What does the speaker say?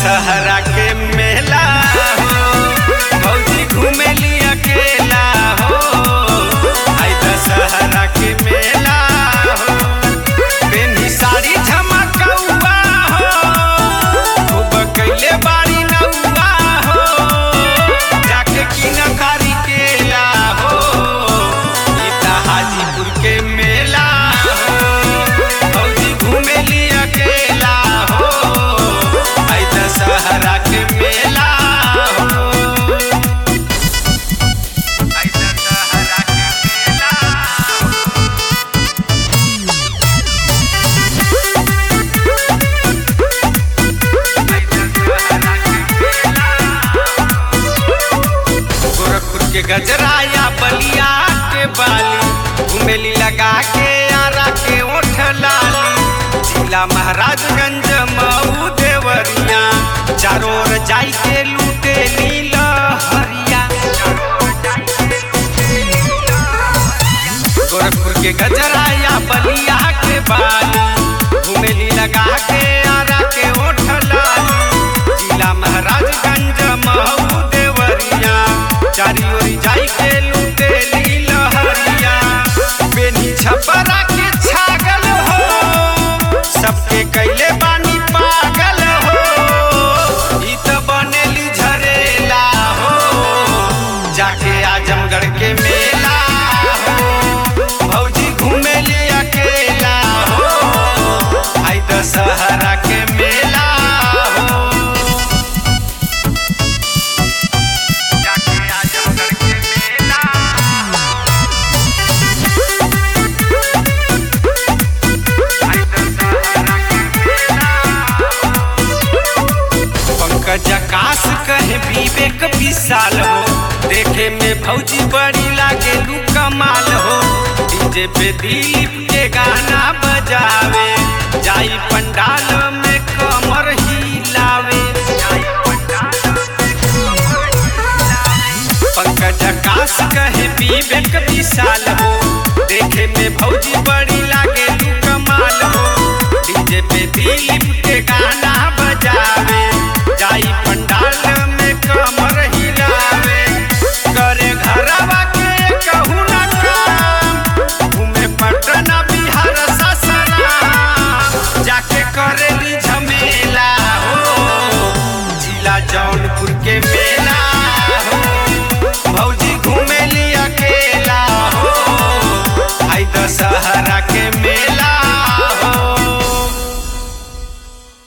दशहरा के मेला हो भौजी घूमेली अकेला हो आई दशहरा के मेला हो पेनी साड़ी झमकौआ हो खूब कैले बाड़ी नौआ हो जाके किन कारी केला हो ई त हाजीपुर के मेला हो भौजी घूमेली अकेला हो आई दशहरा के मेला हो आई दशहरा के मेला हो गोरखपुर के गजराया बलिया के बाली घुमेली लगा के आरा के ओठ लाली जिला महाराजगंज मऊ देवरिया चारों ओर जाई के लूटे नील हरिया गोरखपुर के गजराया बलिया के बाली घुमेली लगा के आरा के ओठ लाली जिला महाराजगंज मऊ देवरिया चारी ओरी जाई के लूटे लील हरिया बेनी छपरा के छागल हो सबके कैले बानी पागल हो ई त बनेली झरेला हो जाके आजमगढ़ के मेला हो भौजी घूमेली अकेला हो आई दशहरा के मेला हो जाके आजमगढ़ के मेला आई दशहरा के मेला पंकज आकाश कहे विवेक विशाल हो देखे में भौजी बड़ी लागे लू कमाल हो डीजे पे दिलीप के गाना बजावे जाई पंडाल में कमर हिलावे जाई पंडाल में कमर हिलावे। पंकज आकाश कहे विवेक विशाल हो देखे में भौजी बड़ी लागे लू कमाल हो डीजे पे दिलीप